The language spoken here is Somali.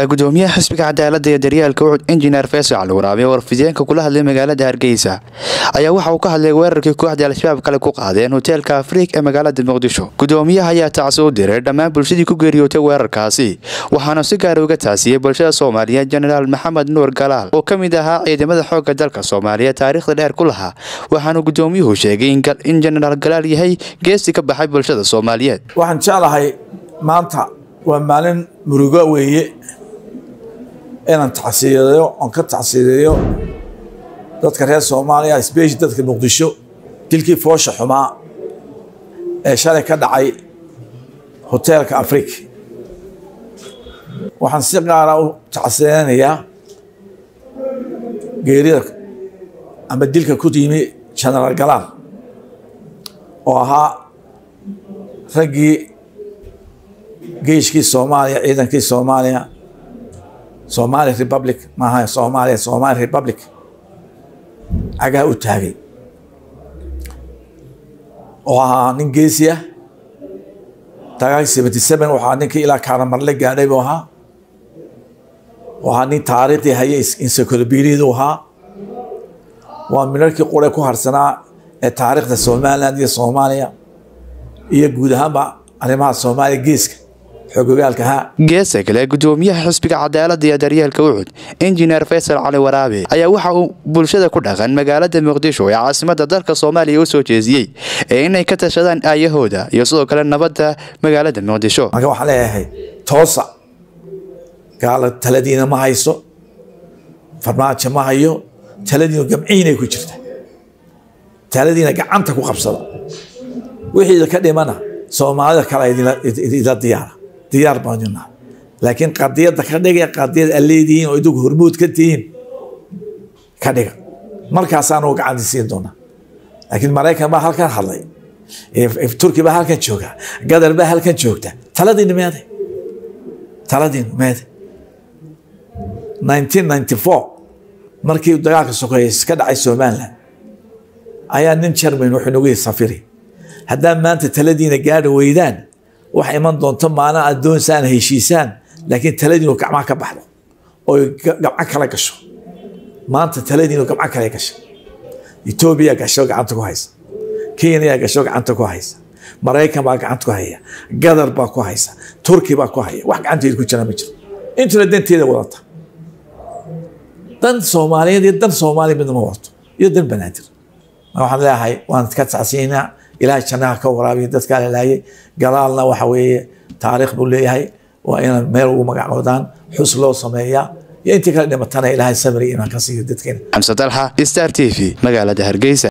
gudoomiyaha xisbiga cadaalada iyo daryaalka ucud injineer faysal waraabe oo warfideenka kula hadlay magaalada hargeysa ayaa waxa uu ka hadlay weerarkii kooxdii al-shabaab kale ku qaadeen hoteelka afriik ee magaalada muqdisho gudoomiyaha ayaa tacsi u diray dhammaan bulshadii ku geeriyootay weerarkaasi waxaana si gaara uga taasiyey bulshada soomaaliyeed jenaraal maxamed nuur galaal oo ka mid ahaa ciidamada xoogga dalka soomaaliya taariikhda dheer ku lahaa waxaana gudoomiyuhu sheegay in jenaraal galaal yahay geesi ka baxay bulshada soomaaliyeed waxaan jeclahay maanta waa maalin murugo weeye inaan tacsiideeyo oon ka tacsiideeyo dadka reer soomaaliya sbeshi dadka muqdisho dilkii foosha xumaa ee shalay ka dhacay hoteelka afriik waxaan si qaara u tacsiideynayaa geerida ama dilka ku yimi genaraal galaal oo ahaa raggii geeshkii soomaaliya ciidankii soomaaliya somali republic maaha soomaaliya somali republic cagaha u taagay oo ahaa nin geesi ah dagaal seventy seven waxaa ninkii ilaa kaaramarle gaadhay buu ahaa oo ahaa nin taariikhdii hayay insakolobiriyadu ahaa waa minarkii qure ku harsanaa ee taariikhda somaliland iyo soomaaliya iyo guud ahaanba arrimaha soomaaliya geeska geesa kale gudoomiyaha xisbiga cadaalada iyo daryeelka ucud injineer faysal cali waraabe ayaa waxa uu bulshada ku dhaqan magaalada muqdisho ee caasimada dalka soomaaliya u soo jeesiyey ee inay ka tashadaan aayahooda iyo sidoo kale nabadda magaalada muqdisho marka waxaan leeyahay toosa gaala taladiina ma hayso farmaajo ma hayo taladiinu gamciinay ku jirta taladiina gacanta ku qabsada wixii ka dhimana soomaalida kale idila diyaara diyaar baanunaa laakiin qadiyadda ka dhiga qadiyad aad leedihiin oo idigu hormuud ka tihiin ka dhiga markaasaanu gacanti siin doonaa laakiin maraykan baa halkan hadlay turki baa halkan jooga gadar baa halkan joogta taladiinu meede taladiinu meede nineteen ninety four markii dagaalka sokeeye ka dhacay somaliland ayaa nin jerman wuxuu nagu yihi safiri haddaa maanta taladiina gaadhi weydaan wax iman doonto maalin aad doonsaan heshiisaan laakiin taladiinu gacmaha ka baxdo oy gabco kala gasho maanta taladiinu gabco kale gasha etoobiya gasho gacanta ku haysa kenya gasho gacanta ku haysa maraykan baa gacanta ku haya gadar baa ku haysa turki baa ku haya wax gacanteeda ku jira ma jiro intuna danteeda wadata dan soomaaliyeed iyo dan soomaaliya midna ma wadato iyo dan banaadir waxaan leeyahay waan ka tacsiinaa ilaahay jannaha ka waraabiya dadkaa la laayay galaalna waxa weeye taariikh buu leeyahay waa inaan meel ugu magacoodaan xus loo sameeyaa iyo intii kala dhimatana ilaahay sabri imaan ka siiyo dadkeena xamse dalxa star t v magaalada hargeysa